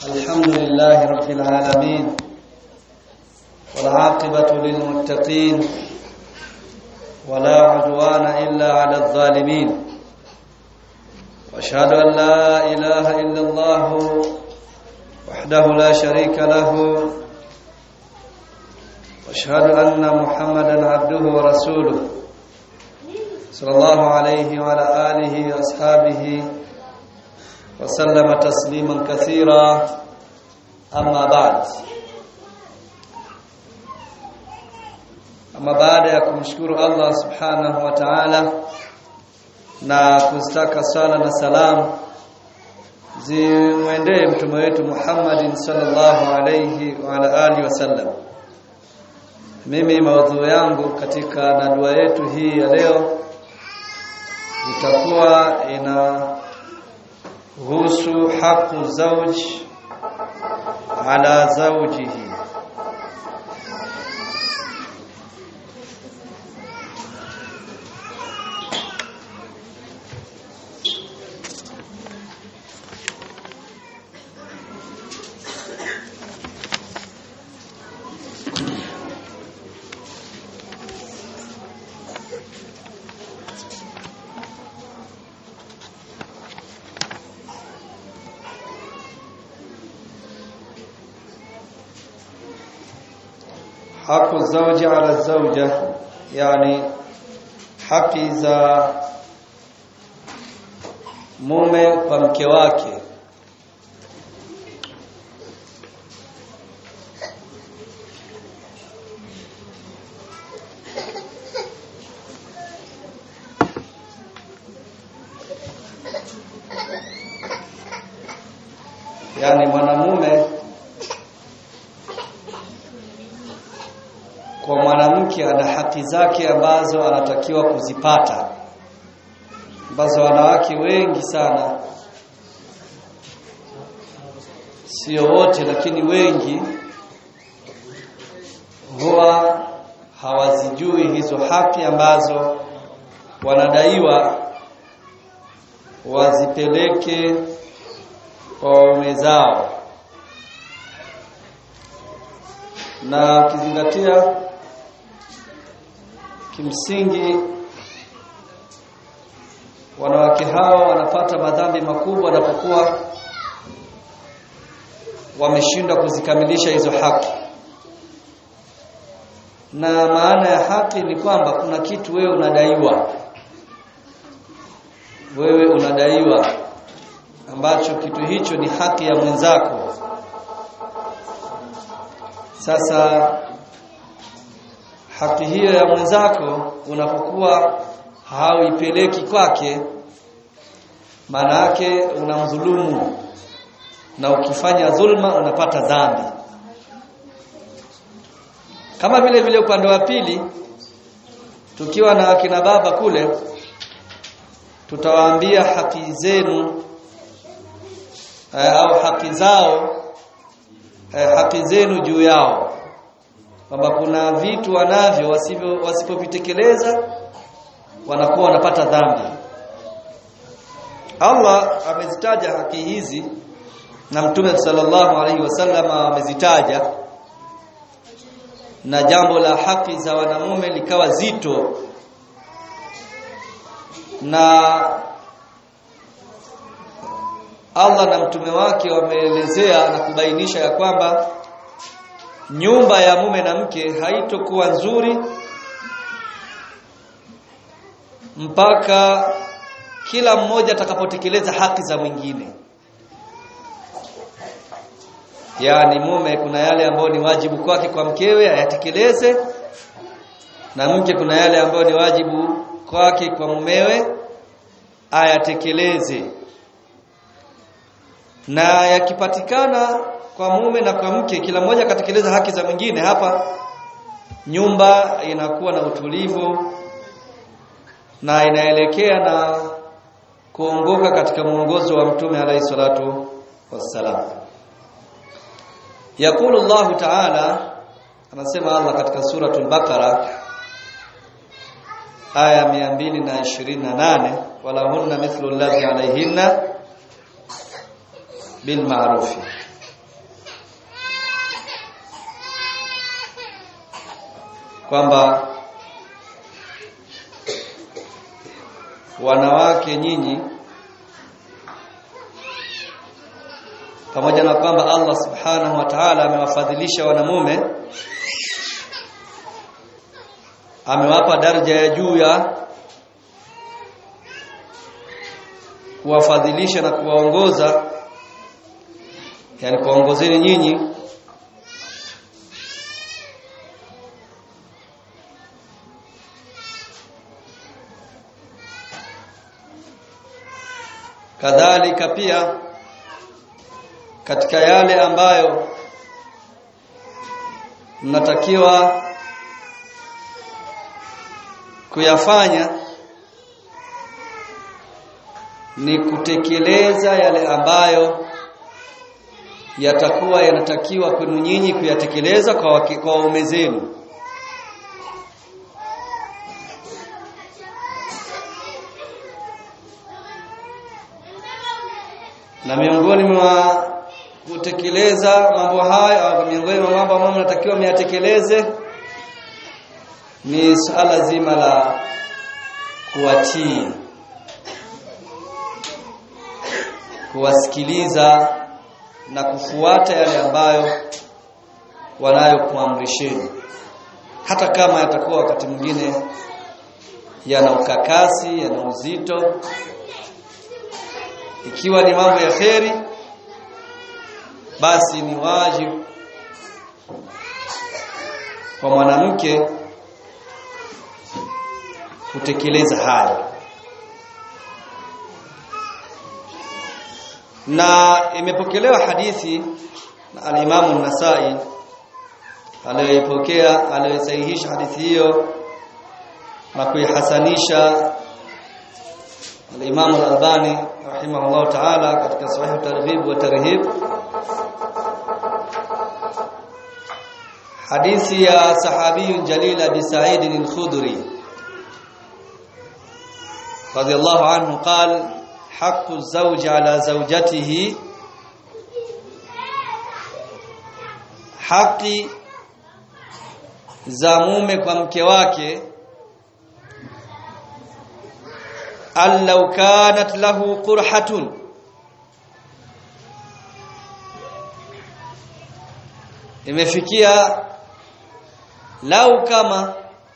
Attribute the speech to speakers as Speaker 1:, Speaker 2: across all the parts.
Speaker 1: الحمد لله رب العالمين والعاقبة للمتقين ولا عدوان إلا على الظالمين واشهد أن لا إله إلا الله وحده لا شريك له واشهد أن محمدا عبده ورسوله صلى الله عليه وعلى آله وأصحابه وسلم تسليما كثيرا أما بعد Ama baada ya kumshukuru Allah Subhanahu wa Ta'ala na kustaka sala na salam zimwendee mtume wetu Muhammadin sallallahu alayhi wa ala alihi wasallam. Mimi maudhui yangu katika nadua yetu hii ya leo itakuwa ina husu haqu zawj ala zawjihi haqu zawji ala zawja yani haki za mume kwa mke wake yani mwanamume kwa mwanamke ana haki zake ambazo anatakiwa kuzipata ambazo wanawake wengi sana sio wote lakini wengi huwa hawazijui hizo haki ambazo wanadaiwa wazipeleke kwa waume zao na ukizingatia kimsingi wanawake hao wanapata madhambi makubwa wanapokuwa wameshindwa kuzikamilisha hizo haki na maana ya haki ni kwamba kuna kitu wewe unadaiwa wewe unadaiwa ambacho kitu hicho ni haki ya mwenzako sasa haki hiyo ya mwenzako unapokuwa hauipeleki kwake maana yake unamdhulumu na ukifanya dhulma unapata dhambi kama vile vile upande wa pili tukiwa na akina baba kule tutawaambia haki zenu au haki zao haki zenu juu yao kwamba kuna vitu wanavyo wasivyo wasipovitekeleza wanakuwa wanapata dhambi Allah amezitaja haki hizi na Mtume sallallahu alaihi wasallam amezitaja na jambo la haki za wanamume likawa zito na Allah na mtume wake wameelezea na kubainisha ya kwamba nyumba ya mume na mke haitokuwa nzuri mpaka kila mmoja atakapotekeleza haki za mwingine yaani mume kuna yale ambayo ni wajibu kwake kwa mkewe ayatekeleze na mke kuna yale ambayo ni wajibu kwake kwa mumewe ayatekeleze na yakipatikana kwa mume na kwa mke kila mmoja akatekeleza haki za mwingine hapa nyumba inakuwa na utulivu na inaelekea na kuongoka katika mwongozo wa mtume alayhi salatu wassalam yakulu Allah ta'ala anasema Allah katika suratul baqara aya 228 wala hunna mithlu alladhi alayhinna bil ma'ruf kwamba wanawake nyinyi pamoja na kwamba Allah subhanahu wa ta'ala amewafadhilisha wanamume amewapa daraja ya juu ya kuwafadhilisha na kuwaongoza yani kuwaongozeni nyinyi kadhalika pia katika yale ambayo mnatakiwa kuyafanya ni kutekeleza yale ambayo yatakuwa yanatakiwa kwenu nyinyi kuyatekeleza kwa wake, kwa waume zenu na miongoni mwa kutekeleza mambo haya miongoni mwa mambo ambayo mnatakiwa myatekeleze ni suala zima la kuwatii kuwasikiliza na kufuata yale ambayo wanayokuamrisheni hata kama yatakuwa wakati mwingine yana ukakasi yana uzito ikiwa ni mambo ya kheri basi ni wajibu kwa mwanamke kutekeleza haya na imepokelewa hadithi na al-Imam an-Nasa'i aliyoipokea aliyosahihisha hadithi hiyo na kuihasanisha al-Imam al-Albani rahimahullah ta'ala katika sahih targhib wa tarhib hadithi ya sahabi jalil Abi Sa'id al-Khudri radiyallahu anhu qala حق الزوج على زوجته haki za mume kwa mke wake allau kanat lahu qurhatun imefikia lau kama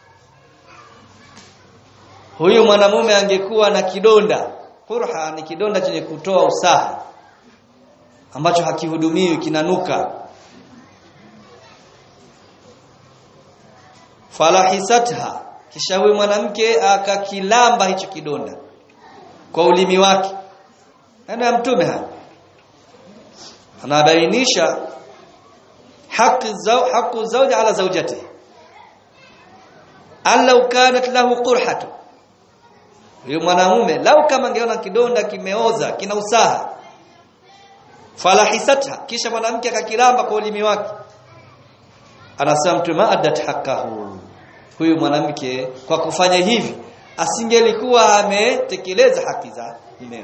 Speaker 1: huyu mwanamume angekuwa na kidonda Qurha ni kidonda chenye kutoa usaha ambacho hakihudumiwi kinanuka. Falahisatha kisha huyu mwanamke akakilamba hicho kidonda kwa ulimi wake. Neno ya mtume hapa anabainisha haki zau haki zawji ala zawjatihi allau kanat lahu qurhatun huyo mwanamume lau kama angeona kidonda kimeoza kina usaha falahisatha kisha mwanamke akakiramba kwa ulimi wake anasema mtume adat hakahu huyu mwanamke kwa kufanya hivi asingelikuwa ametekeleza haki za mumewe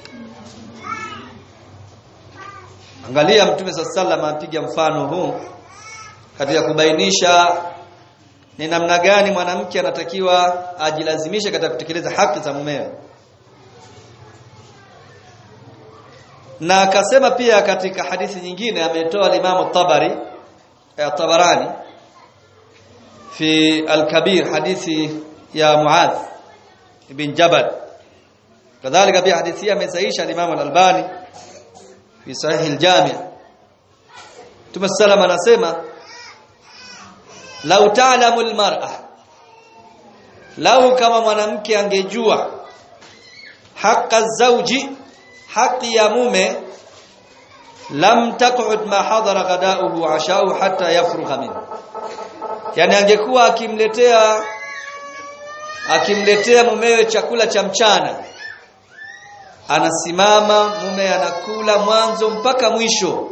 Speaker 1: angalia mtume sallallahu apiga mfano huu katika kubainisha ni namna gani mwanamke anatakiwa ajilazimishe katika kutekeleza haki za mumewe na akasema pia katika hadithi nyingine ametoa Imam Tabari ya Tabarani fi al-Kabir hadithi ya Muadh ibn Jabal kadhalika pia hadithi amesaisha Imam al-Albani fi sahih al-Jami' Mtume sallam anasema lau ta'lamu al-mar'a lau kama mwanamke angejua haqqa zawji haki ya mume lam taq'ud ma hadara ghada'uhu wa 'asha'uhu hatta yafrugha min yani angekuwa akimletea akimletea mumewe chakula cha mchana anasimama mume anakula mwanzo mpaka mwisho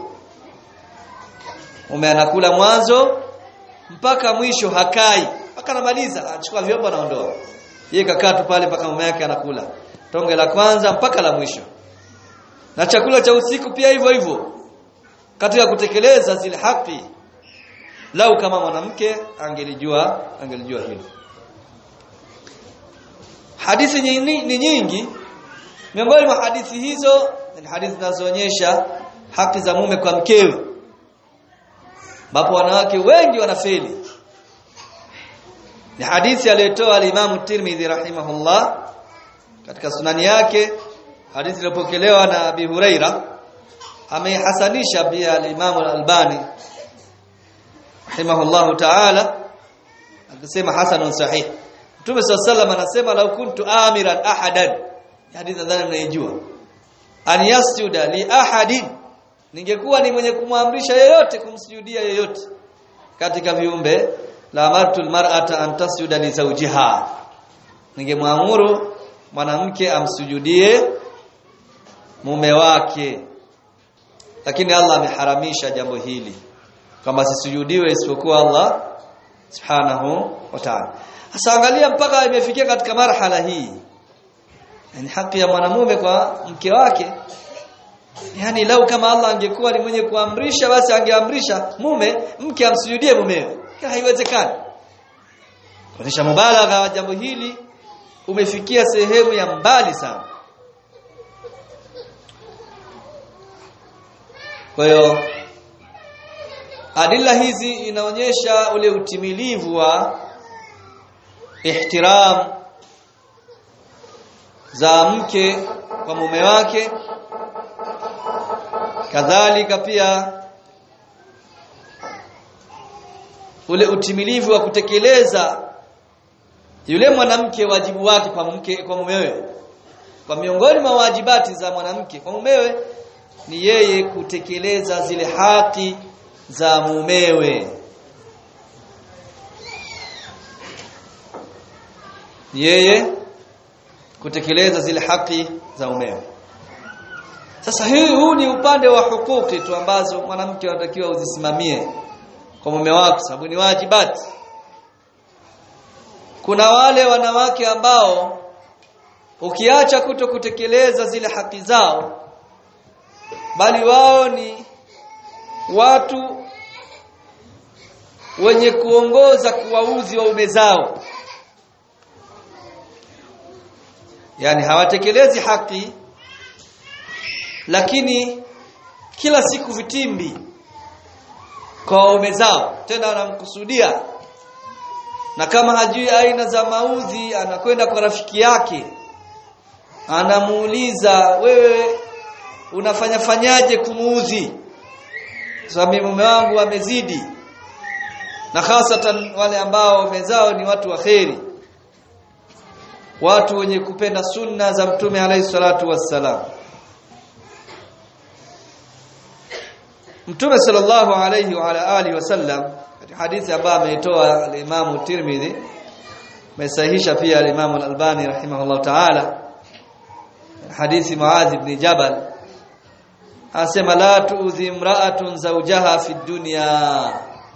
Speaker 1: mume anakula mwanzo mpaka mwisho hakai mpaka anamaliza anachukua vyombo anaondoa yeye kakaa tu pale mpaka mume yake anakula tonge la kwanza mpaka la mwisho na chakula cha usiku pia hivyo hivyo katika kutekeleza zile haki lau kama mwanamke angelijua angelijua hilo hadithi ni, ni nyingi miongoni mwa hadithi hizo ni hadithi zinazoonyesha haki za mume kwa mkewe ambapo wanawake wengi wanafeli ni hadithi aliyotoa al-Imam Tirmidhi rahimahullah katika sunani yake hadithi iliyopokelewa na Abi Huraira ameihasanisha pia al-Imam al-Albani rahimahullahu ta'ala akisema hasanun sahih Mtume sallallahu anasema lau kuntu amiran ahadan hadithi nadhani mnaijua an yasjuda li ahadin ningekuwa ni mwenye kumwamrisha yeyote kumsujudia yeyote katika viumbe la amartu almar'ata an tasjuda li zawjiha ningemwamuru mwanamke amsujudie mume wake lakini Allah ameharamisha jambo hili kwamba sisujudiwe isipokuwa Allah subhanahu wa ta'ala sasa angalia mpaka imefikia katika marhala hii yani haki ya mwanamume kwa mke wake yani lau kama Allah angekuwa ni mwenye kuamrisha basi angeamrisha mume mke amsujudie mumewe haiwezekani kuonyesha mubalagha wa jambo hili umefikia sehemu ya mbali sana kwa hiyo adila hizi inaonyesha ule utimilivu wa ihtiram za mke kwa mume wake kadhalika pia ule utimilivu wa kutekeleza yule mwanamke wajibu wake kwa mke kwa mumewe kwa miongoni mwa wajibati za mwanamke kwa mumewe ni yeye kutekeleza zile haki za mumewe yeye kutekeleza zile haki za mumewe sasa hii huu ni upande wa hukuki tu ambazo mwanamke anatakiwa uzisimamie kwa mume wako sababu ni wajibati kuna wale wanawake ambao ukiacha kuto kutekeleza zile haki zao bali wao ni watu wenye kuongoza kuwauzi waume zao yani hawatekelezi haki lakini kila siku vitimbi kwa waume zao tena wanamkusudia na kama hajui aina za maudhi anakwenda kwa rafiki yake anamuuliza wewe unafanya fanyaje kumuudhi sababu mume wangu amezidi na hasatan wale ambao wamezao ni watu wa kheri watu wenye kupenda sunna za mtume alayhi salatu wassalam Mtume sallallahu alayhi wa ala alihi wasallam katika hadithi ambayo ameitoa al-Imam Tirmidhi mesahihisha pia al-Imam al-Albani rahimahullah ta'ala hadithi Muadh ibn Jabal asema la tu'dhi imra'atun zawjaha fi dunya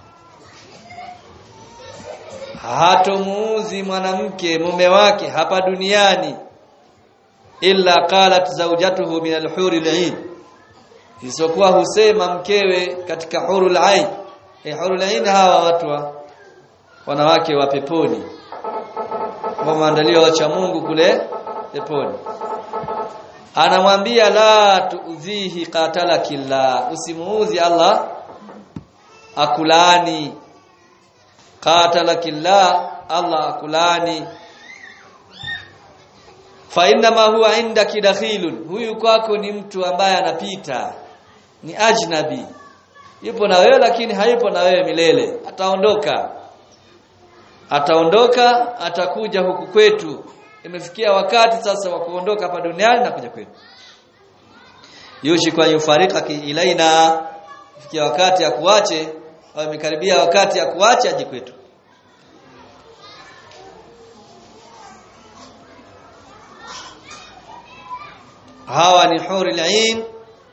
Speaker 1: hatomuuzi mwanamke mume wake hapa duniani illa qalat zawjatuhu min al-huri al-'ain isipokuwa husema mkewe katika hurul ain eh hurul ain hawa watu wa wanawake wa peponi ambao maandalio wacha Mungu kule peponi anamwambia la tuudhihi qatalakillah usimuudhi Allah akulani qatalakillah Allah akulani fa inna ma huwa indaki dakhilun huyu kwako ni mtu ambaye anapita ni ajnabi yupo na wewe lakini hayupo na wewe milele ataondoka ataondoka atakuja huku kwetu imefikia wakati sasa wa kuondoka hapa duniani na kuja kwetu yushi kwa yufarika ilaina ifikia wakati ya kuache au imekaribia wakati ya kuache aje kwetu hawa ni huri ain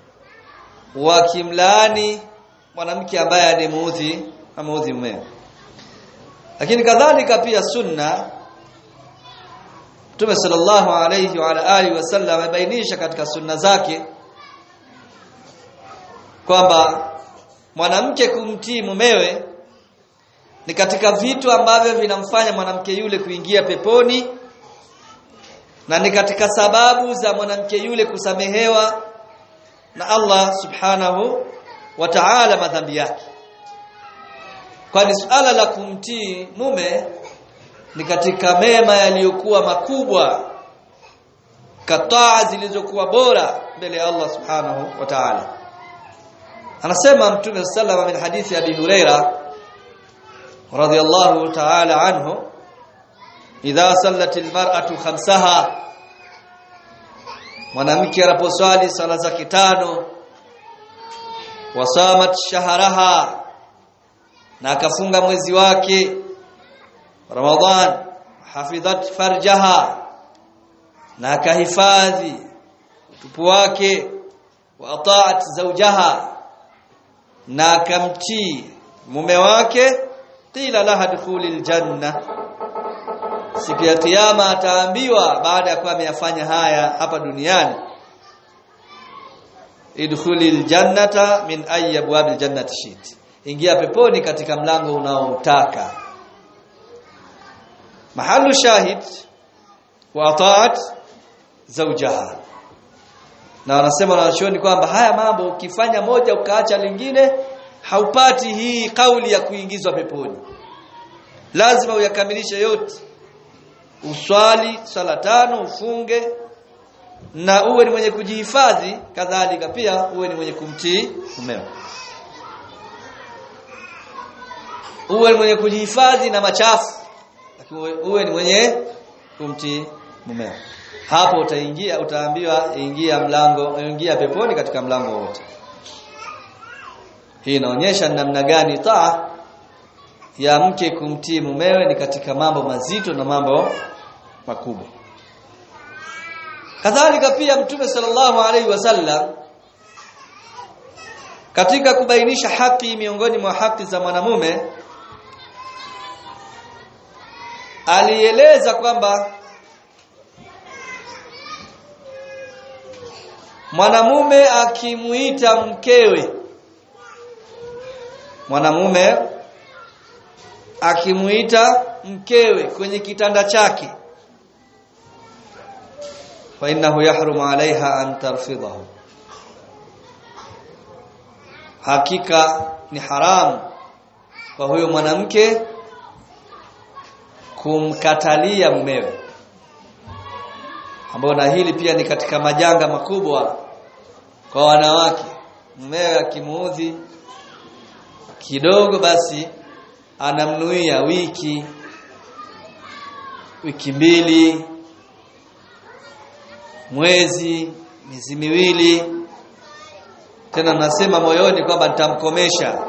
Speaker 1: wakimlaani mwanamke ambaye alimuudhi ameudhi mume lakini kadhalika pia sunna Mtume sallallahu alayhi wa alihi wasallam amebainisha katika sunna zake kwamba mwanamke kumtii mumewe ni katika vitu ambavyo vinamfanya mwanamke yule kuingia peponi na ni katika sababu za mwanamke yule kusamehewa na Allah subhanahu wa ta'ala madhambi yake kwani suala la kumtii mume ni katika mema yaliyokuwa makubwa kataa zilizokuwa bora mbele ya Allah subhanahu wa ta'ala anasema mtume sallallahu min hadithi abi huraira radiyallahu ta'ala anhu idha sallat almar'atu khamsaha mwanamke anaposwali sala zake tano wasamat shahraha na akafunga mwezi wake Ramadhan hafidhat farjaha na akahifadhi utupu wake wa ataat zawjaha na akamtii mume wake qila laha dukhulil janna siku ya kiyama ataambiwa baada ya kuwa ameyafanya haya hapa duniani idkhulil jannata min ayyi abwabil jannati shit ingia peponi katika mlango unaotaka mahalu shahid wa ataat zawjaha na wanasema wanachuoni kwamba haya mambo ukifanya moja ukaacha lingine haupati hii kauli ya kuingizwa peponi lazima uyakamilishe yote uswali sala tano ufunge na uwe ni mwenye kujihifadhi kadhalika pia uwe ni mwenye kumtii mumeo uwe ni mwenye kujihifadhi na machafu lakini uwe ni mwenye kumtii mumeo hapo utaingia utaambiwa ingia mlango ingia peponi katika mlango wote hii inaonyesha namna gani taa ya mke kumtii mumewe ni katika mambo mazito na mambo makubwa kadhalika pia mtume sallallahu alaihi wasallam katika kubainisha haki miongoni mwa haki za mwanamume alieleza kwamba mwanamume akimuita mkewe mwanamume akimuita mkewe kwenye kitanda chake fa innahu yahrumu alaiha an tarfidahu hakika ni haramu kwa huyo mwanamke kumkatalia mumewe ambao na hili pia ni katika majanga makubwa kwa wanawake mumewe akimuudhi kidogo basi anamnuia wiki wiki mbili mwezi miezi miwili tena nasema moyoni kwamba nitamkomesha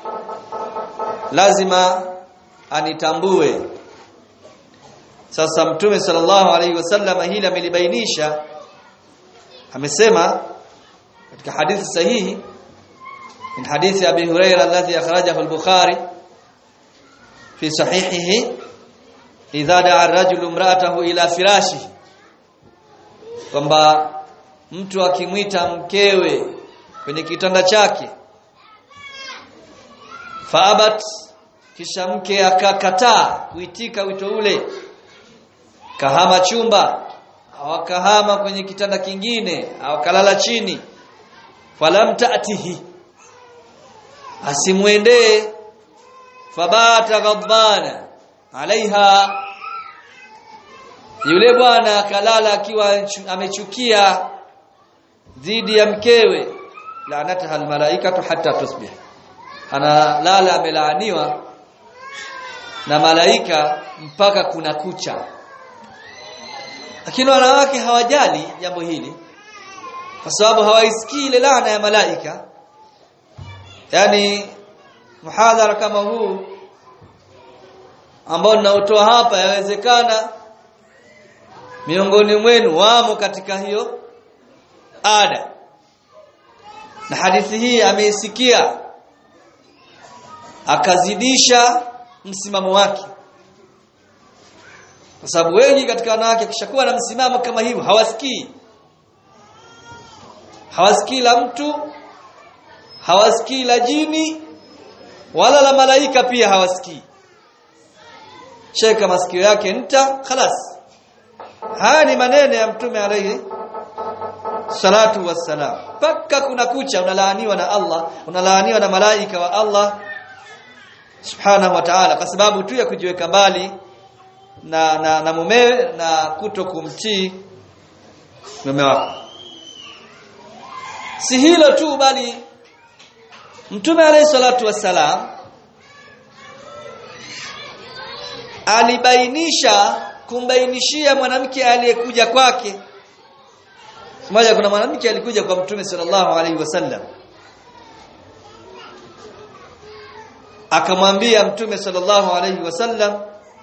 Speaker 1: lazima anitambue sasa mtume sallallahu alaihi wasallam hili amelibainisha amesema katika hadithi sahihi min hadithi abi huraira alladhi akhrajahu al-bukhari fi sahihihi idha da'a ar-rajulu imra'atahu ila firashihi kwamba mtu akimwita mkewe kwenye kitanda chake faabat kisha mke akakataa kuitika wito ule kahama chumba awakahama kwenye kitanda kingine awakalala chini falam taatihi asimwendee fabata ghadbana alaiha yule bwana akalala akiwa amechukia dhidi ya mkewe laanataha almalaikatu hatta tusbih analala amelaaniwa na malaika mpaka kuna kucha lakini wanawake hawajali jambo hili kwa sababu hawaisikii ile laana ya malaika yani muhadhara kama huu ambao ninaotoa hapa yawezekana miongoni mwenu wamo katika hiyo ada na hadithi hii ameisikia akazidisha msimamo wake kwa sababu wengi katika wanawake kishakuwa na msimamo kama hivyo hawasikii hawasikii la mtu hawasikii la jini wala la malaika pia hawasikii sheka masikio yake nta khalas haya ni maneno ya mtume alayhi salatu wassalam paka kuna kucha unalaaniwa na Allah unalaaniwa na malaika wa Allah subhanahu wa ta'ala kwa sababu tu ya kujiweka mbali na na, na mumewe na kuto kumtii mume wako si hilo tu bali mtume alayhi salatu wassalam alibainisha kumbainishia mwanamke aliyekuja kwake mmoja kuna mwanamke alikuja kwa mtume sallallahu alaihi wasallam akamwambia mtume sallallahu alaihi wasallam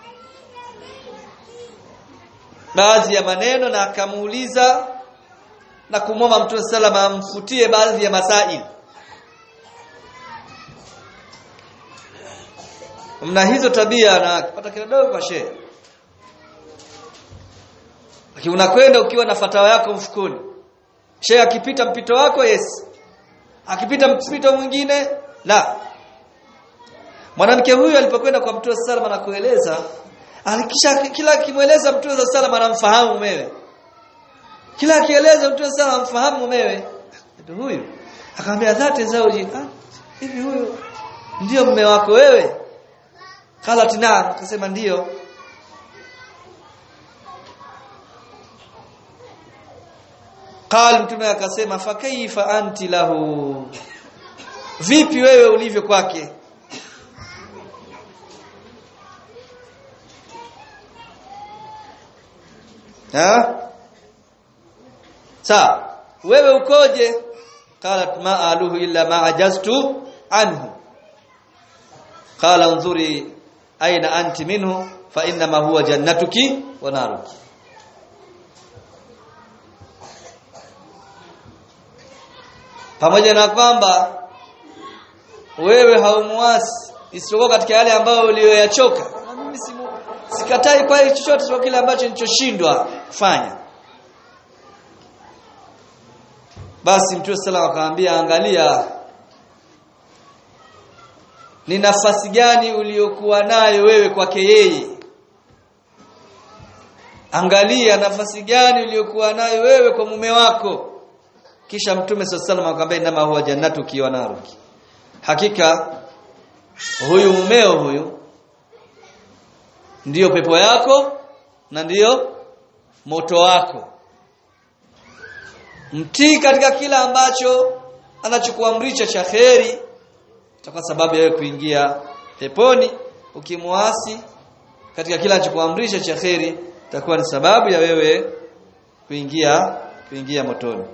Speaker 1: baadhi ya maneno na akamuuliza na kumwomba mtume sallallahu amfutie baadhi ya masail mna hizo tabia na pata kidogo kwa shehe lakini unakwenda ukiwa na fatawa yako mfukoni shehe akipita mpito wako yes akipita mpito mwingine la mwanamke huyu alipokwenda kwa mtume sallallahu na kueleza alikisha kila akimweleza mtume sallallahu anamfahamu mumewe kila akieleza mtume sallallahu anamfahamu mumewe ndio huyu akamwambia dhati zauji ah hivi huyu ndio mume wako wewe kala tina akasema ndio qal mtume akasema fa kaifa anti lahu vipi wewe ulivyo kwake ha sawa wewe ukoje qalat ma aluhu illa ma ajaztu anhu qala unzuri aina anti minhu fa inma huwa jannatuki wa naruki pamoja na kwamba wewe haumuasi isipokuwa katika yale ambayo uliyoyachoka na mimi simu, sikatai kwa chochote kwa kile ambacho nilichoshindwa kufanya basi mtume sallallahu akamwambia angalia ni nafasi gani uliyokuwa nayo wewe kwake yeye angalia nafasi gani uliyokuwa nayo wewe kwa mume wako kisha mtume sallallahu akamwambia inama huwa jannatu kiwa naruki hakika huyu mumeo huyu ndiyo pepo yako na ndiyo moto wako mtii katika kila ambacho anachokuamrisha cha kheri kwa sababu ya kuingia peponi ukimwasi katika kila anachokuamrisha cha kheri itakuwa ni sababu ya wewe kuingia kuingia motoni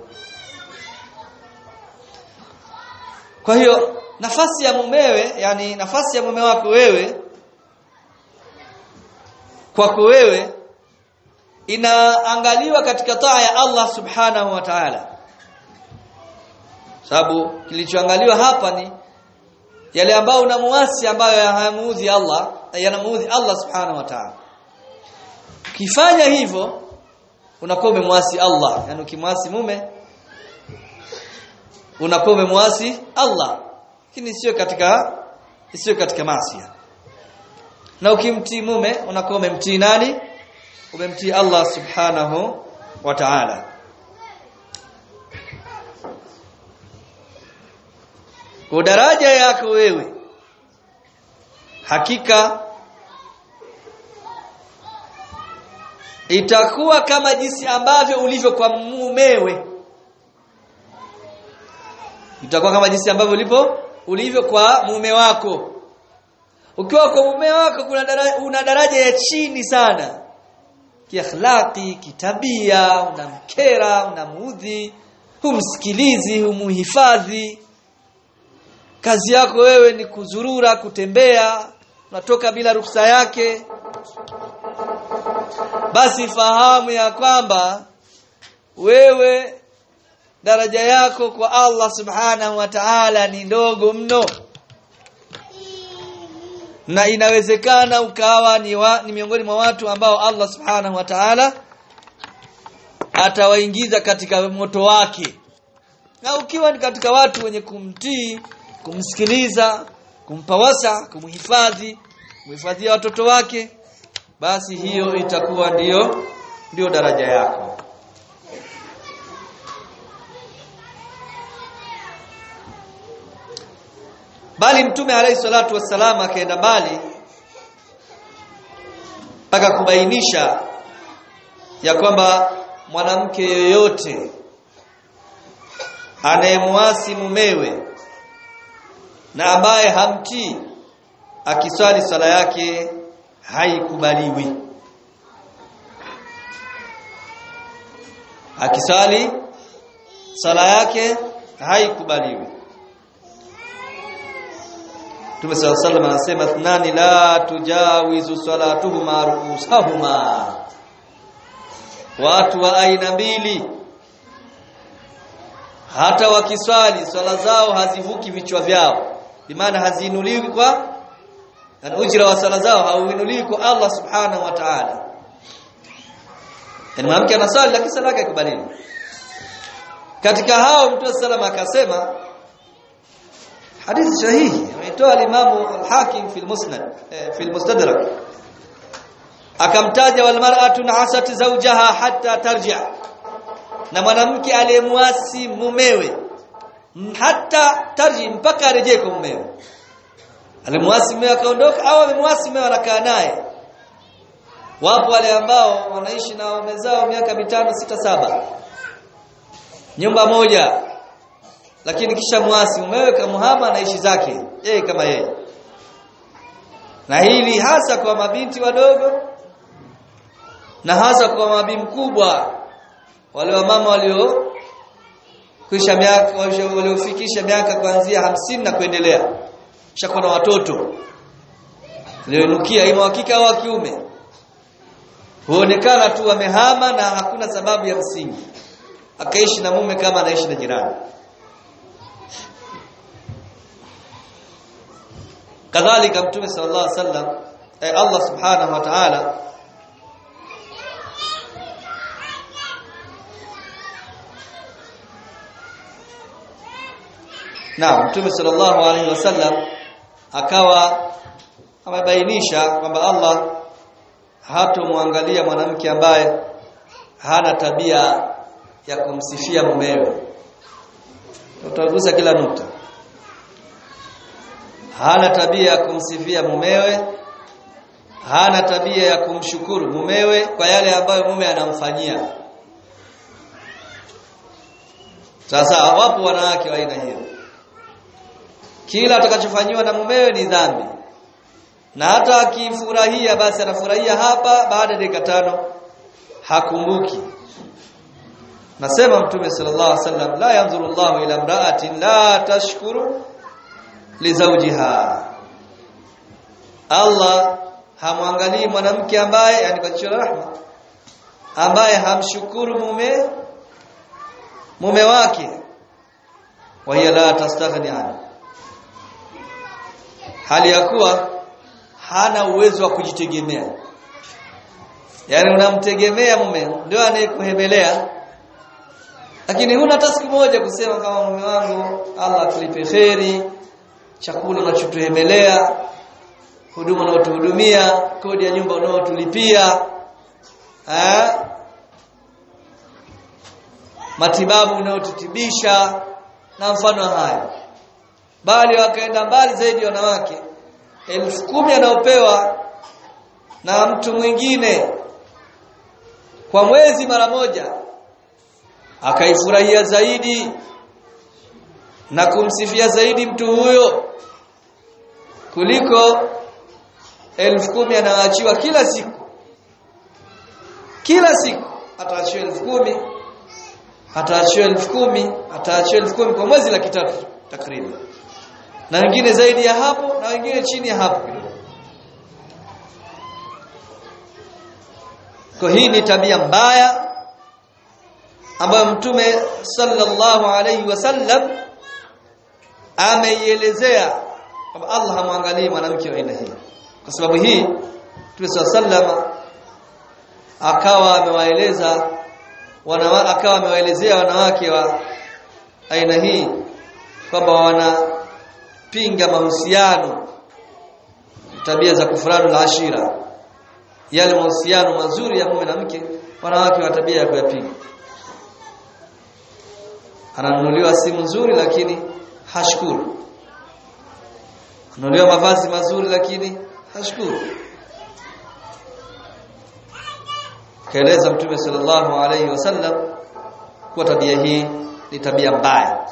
Speaker 1: kwa hiyo nafasi ya mumewe yani nafasi ya mume wako wewe kwako wewe inaangaliwa katika taa ya Allah subhanahu wa ta'ala sababu kilichoangaliwa hapa ni yale ambayo unamuasi ambayo hayamuudhi Allah yanamuudhi Allah subhanahu wa ta'ala ukifanya hivyo unakuwa umemwasi Allah yani ukimwasi mume unakuwa umemwasi Allah lakini sio katika sio katika maasi na ukimtii mume unakuwa umemtii nani umemtii Allah subhanahu wa ta'ala kwa daraja yako wewe hakika itakuwa kama jinsi ambavyo ulivyo kwa mumewe itakuwa kama jinsi ambavyo ulipo ulivyo kwa mume wako ukiwa kwa mume wako kuna daraja, una daraja ya chini sana kiakhlaqi kitabia unamkera unamuudhi humsikilizi humuhifadhi kazi yako wewe ni kuzurura kutembea unatoka bila ruhusa yake basi fahamu ya kwamba wewe daraja yako kwa Allah subhanahu wa ta'ala ni ndogo mno na inawezekana ukawa ni, wa, ni miongoni mwa watu ambao Allah subhanahu wa ta'ala atawaingiza katika moto wake na ukiwa ni katika watu wenye kumtii kumsikiliza kumpa wasa kumhifadhi kumhifadhia watoto wake basi hiyo itakuwa ndiyo ndiyo daraja yako bali mtume alayhi salatu wassalam akaenda mbali mpaka kubainisha ya kwamba mwanamke yoyote anayemwasi mumewe na ambaye hamtii akiswali swala yake haikubaliwi akiswali sala yake haikubaliwi Mtume صلى الله عليه وسلم anasema thnani la tujawizu salatuhuma ruusahuma watu wa aina mbili hata wakiswali swala zao hazivuki vichwa vyao bimaana haziinuliwi kwa na ujira wa sala zao hauinuliwi kwa Allah subhanahu wa ta'ala yani mwanamke anasali lakini sala yake ikubaliwi katika hao mtume salama akasema hadithi sahihi ameitoa al-Imam al-Hakim fi al-Musnad fi al-Mustadrak akamtaja wal mar'atu na'asat zawjaha hatta tarji' na mwanamke aliyemwasi mumewe hata tarji mpaka arejee kwa mumewe alimwasi mumewe akaondoka au amemwasi mumewe anakaa naye wapo wale ambao wanaishi na waume zao miaka mitano sita saba nyumba moja lakini kisha mwasi mumewe kamuhama anaishi zake yeye kama yeye na hili hasa kwa mabinti wadogo na hasa kwa mabii mkubwa wale wa mama walio kisha miaka waliofikisha miaka kuanzia hamsini na kuendelea shakuwa na watoto walioinukia ima hakika au kiume huonekana tu wamehama na hakuna sababu ya msingi akaishi na mume kama anaishi na jirani kadhalika mtume sallallahu alaihi wasallam eh, Allah subhanahu wa ta'ala Naam mtume sallallahu alaihi wasallam akawa amebainisha kwamba Allah hatomwangalia mwanamke ambaye hana tabia ya kumsifia mumewe utagusa kila nukta hana tabia ya kumsifia mumewe hana tabia ya kumshukuru mumewe kwa yale ambayo mume anamfanyia sasa wapo wanawake wa aina hiyo kila atakachofanywa na mumewe ni dhambi na hata akifurahia basi anafurahia hapa baada ya dakika tano hakumbuki nasema mtume sallallahu alaihi wasallam la yanzuru Allahu ila imra'atin la tashkuru li zawjiha Allah hamwangalii mwanamke ambaye yani kwa jicho la rahma ambaye hamshukuru mume mume wake wa hiya la tastaghni anhu hali ya kuwa hana uwezo wa kujitegemea yani unamtegemea mume ndio anayekuhebelea lakini huna hata siku moja kusema kama mume wangu Allah akulipe kheri chakula unachotuhemelea huduma unaotuhudumia kodi ya nyumba unaotulipia eh matibabu unaotutibisha na mfano hayo bali wakaenda mbali zaidi wanawake elfu kumi anaopewa na mtu mwingine kwa mwezi mara moja akaifurahia zaidi na kumsifia zaidi mtu huyo kuliko elfu kumi anayoachiwa kila siku kila siku ataachiwa elfu kumi ataachiwa elfu kumi ataachiwa elfu kumi kwa mwezi laki tatu takriban na wengine zaidi ya hapo na wengine chini ya hapo kidogo kwa hii ni tabia mbaya ambayo mtume sallallahu alayhi wasallam ameielezea kwamba Allah hamwangalii mwanamke wa aina hii kwa sababu hii mtume sallallahu akawa amewaeleza wana akawa amewaelezea wanawake wa aina hii kwamba wanapinga mahusiano tabia za kufuranu la ashira yale mahusiano mazuri ya mume na mke wanawake wa tabia ya kuyapiga ananunuliwa simu nzuri lakini hashukuru ananunuliwa mavazi mazuri lakini hashukuru kaeleza mtume sallallahu alayhi wasallam kuwa tabia hii ni tabia mbaya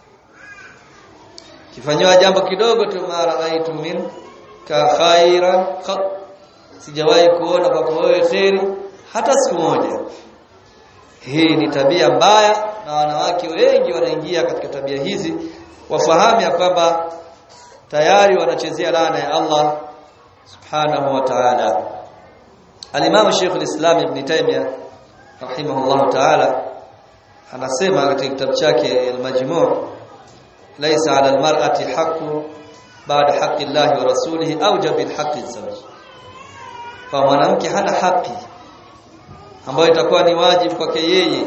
Speaker 1: kifanywa jambo kidogo tu mara aitu min ka khairan qat sijawahi kuona kwako wewe kheri hata siku moja hii ni tabia mbaya na wanawake wengi wanaingia katika tabia hizi wafahamu ya kwamba tayari wanachezea laana ya Allah subhanahu wa ta'ala Al-Imam Sheikh al-Islam Ibn Taymiyyah rahimahullah ta'ala anasema katika kitabu chake Al-Majmu' laysa 'ala al-mar'ati haqqu ba'da haqqi Allah wa rasulihi awjab min haqqi az-zawj kwa mwanamke hana haki ambayo itakuwa ni wajibu kwake yeye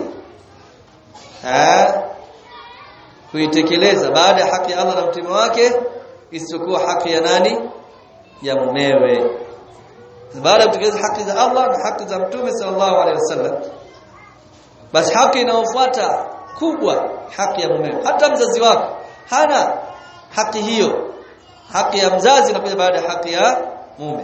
Speaker 1: eh kuitekeleza baada ya haki ya Allah na mtume wake isiyokuwa haki ya nani ya mumewe baada ya kutekeleza haki za Allah na haki za mtume sallallahu alaihi wasallam basi haki inayofuata kubwa haki ya mumewe hata mzazi wako hana haki hiyo haki ya mzazi inakuja baada ya haki ya mume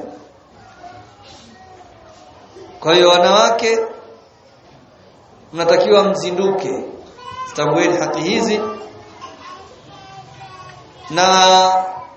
Speaker 1: kwa hiyo wanawake mnatakiwa mzinduke tambueni haki hizi na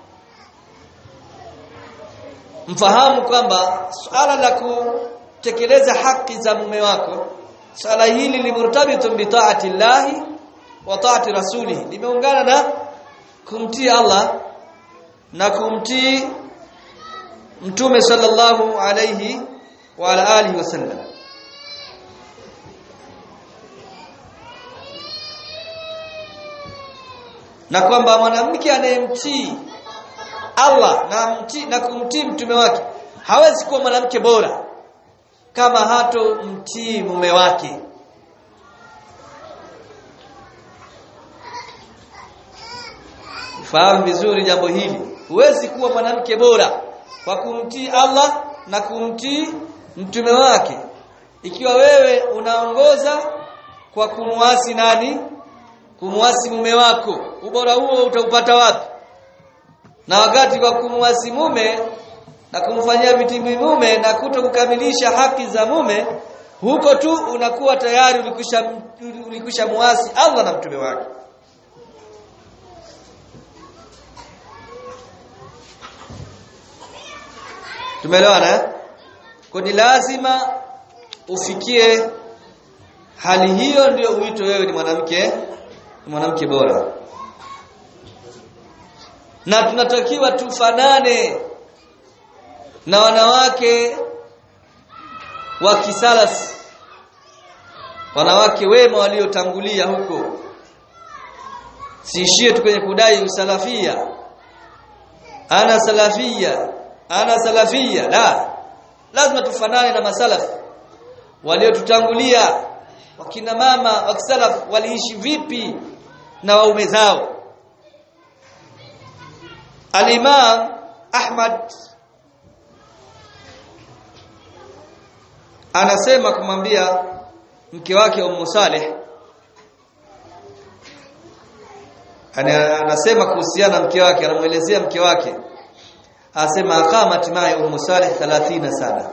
Speaker 1: mfahamu kwamba swala la kutekeleza haki za mume wako swala hili limurtabitun bi ta'ati llahi wa ta'ati rasulihi limeungana na kumtii Allah na kumtii mtume sallallahu alayhi wa ala alihi wasallam na kwamba mwanamke anayemtii Allah na mtii na kumtii mtume wake hawezi kuwa mwanamke bora kama hato mtii mume wake fahamu vizuri jambo hili huwezi kuwa mwanamke bora kwa kumtii Allah na kumtii mtume wake ikiwa wewe unaongoza kwa kumwasi nani kumwasi mume wako ubora huo utaupata wapi na wakati wa kumwasi mume na kumfanyia vitimbi mume na kuto kukamilisha haki za mume huko tu unakuwa tayari ulikwisha ulikwisha muasi Allah na mtume wake tumeelewana kwa ni lazima ufikie hali hiyo ndio uitwe wewe ni mwanamke ni mwanamke bora na tunatakiwa tufanane na wanawake wa kisalasi wanawake wema waliotangulia huko siishie tu kwenye kudai usalafia ana salafia ana salafia la lazima tufanane na masalaf waliotutangulia wakina mama wa kisalaf waliishi vipi na waume zao Al-Imam Ahmad anasema kumwambia mke wake Ummu Saleh anasema kuhusiana na mke wake anamuelezea mke wake anasema aqamat ma'i Ummu Saleh 30 sana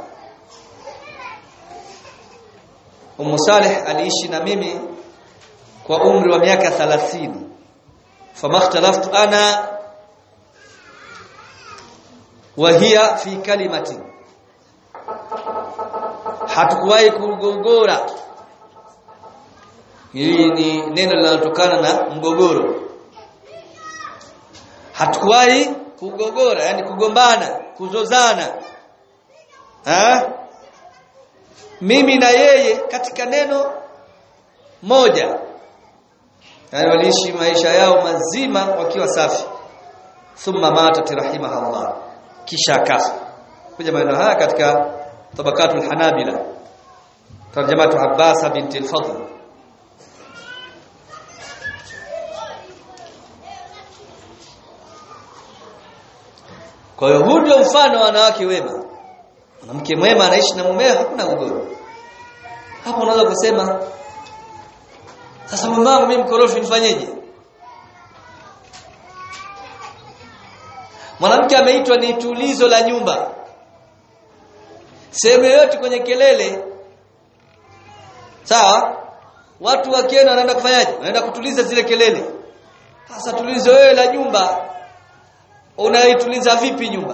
Speaker 1: Ummu Saleh aliishi na mimi kwa umri wa miaka 30 famakhtalaftu ana wa hiya fi kalimatin hatukuwahi kugogora hili ni neno linalotokana na mgogoro hatukuwahi kugogora yani kugombana kuzozana ha? mimi na yeye katika neno moja yani waliishi maisha yao mazima wakiwa safi thumma matat rahimahullah kisha akafa kuja maneno haya katika tabakatul hanabila tarjamatu abbas binti al-fadl kwa hiyo huu ndio mfano wa wanawake wema mwanamke mwema anaishi na mumewe hakuna ugomvi hapo unaweza kusema sasa mume wangu mimi mkorofi nifanyeje mwanamke ameitwa ni tulizo la nyumba sehemu yoyote kwenye kelele sawa watu wakienda wanaenda kufanyaje wanaenda kutuliza zile kelele sasa tulizo wewe la nyumba unaituliza vipi nyumba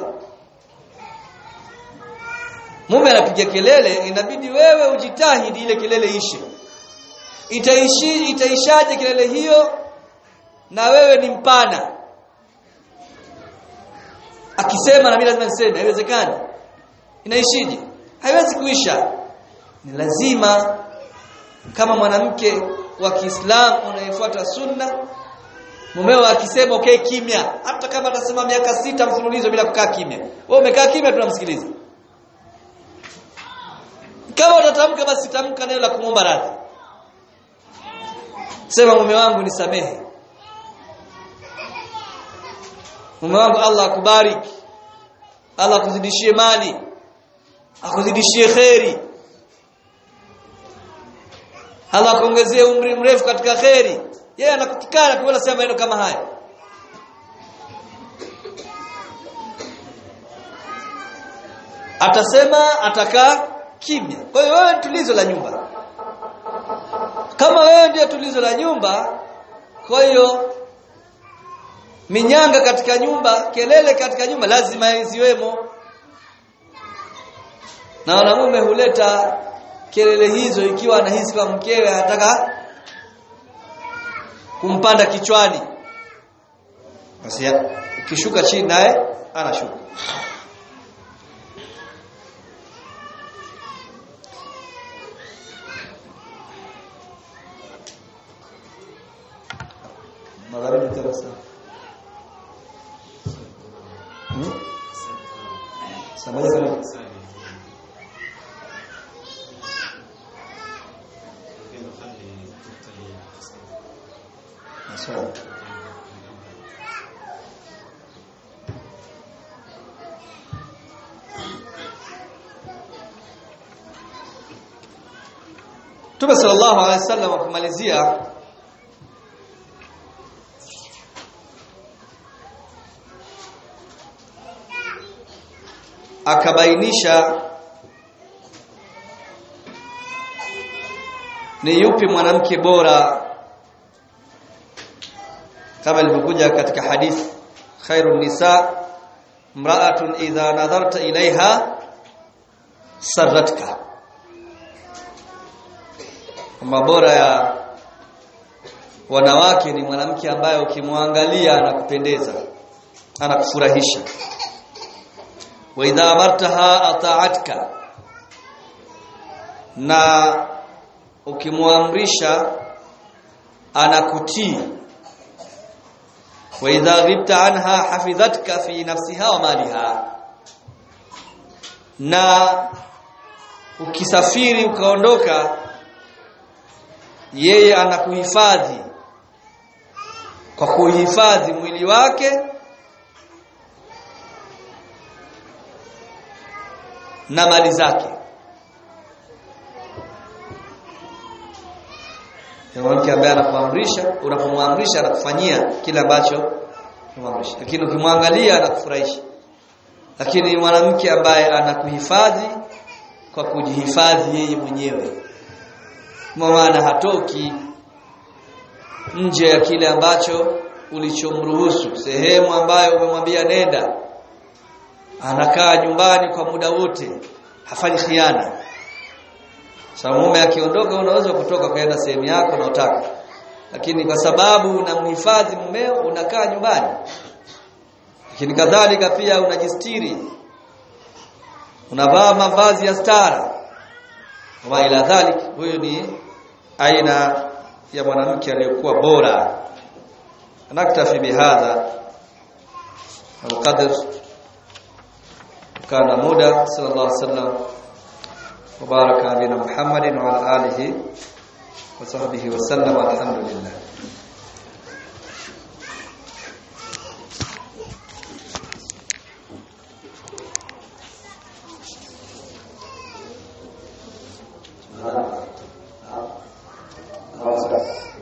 Speaker 1: mume anapiga kelele inabidi wewe ujitahidi ile kelele ishe itaishi itaishaje kelele hiyo na wewe ni mpana akisema na mimi lazima niseme haiwezekani inaishije haiwezi kuisha ni lazima kama mwanamke wa Kiislamu unayefuata sunna mumeo akisema okay kimya hata kama atasema miaka sita mfululizo bila kukaa kimya wewe umekaa kimya tunamsikiliza kama utatamka basi tamka neno la kumomba radhi sema mume wangu nisamehe mume wangu Allah akubariki Allah akuzidishie mali akuzidishie kheri Allah akuongezee umri mrefu katika kheri yeye anakutikana kuona sema maneno kama haya atasema atakaa kimya kwa hiyo wewe tulizo la nyumba kama wewe ndiye tulizo la nyumba kwa hiyo minyanga katika nyumba kelele katika nyumba lazima ziwemo na wanamume huleta kelele hizo ikiwa anahisi kwa mkewe anataka kumpanda kichwani basi ukishuka chini naye anashuka magharibi tena sana hmm? saa moja kamili Maswali. Mtume sallallahu alaihi wasallam kumalizia akabainisha ni yupi mwanamke bora kama ilivyokuja katika hadith khairun nisa mra'atun idha nadharta ilaiha sarratka kwamba bora ya wanawake ni mwanamke ambaye ukimwangalia anakupendeza anakufurahisha wa idha amartaha ata'atka na ukimwamrisha anakutii wa idha ghibta anha hafidhatka fi nafsiha wa maliha na ukisafiri ukaondoka yeye anakuhifadhi kwa kuhifadhi mwili wake na mali zake mwanamke ambaye anakuamrisha unapomwamrisha anakufanyia kile ambacho unamwamrisha lakini ukimwangalia anakufurahisha lakini mwanamke ambaye anakuhifadhi kwa kujihifadhi yeye mwenyewe maana hatoki nje ya kile ambacho ulichomruhusu sehemu ambayo umemwambia nenda anakaa nyumbani kwa muda wote hafanyi khiana sababu mume akiondoka unaweza kutoka kwenda sehemu yako unayotaka lakini kwa sababu unamhifadhi mumeo unakaa nyumbani lakini kadhalika pia unajistiri unavaa mavazi ya stara wa ila dhalik huyo ni aina ya mwanamke aliyokuwa bora naktafi bihadha alqadr kana muda sallallahu alaihi wasallam وبارك على نبينا محمد وعلى اله وصحبه وسلم الحمد لله wasallam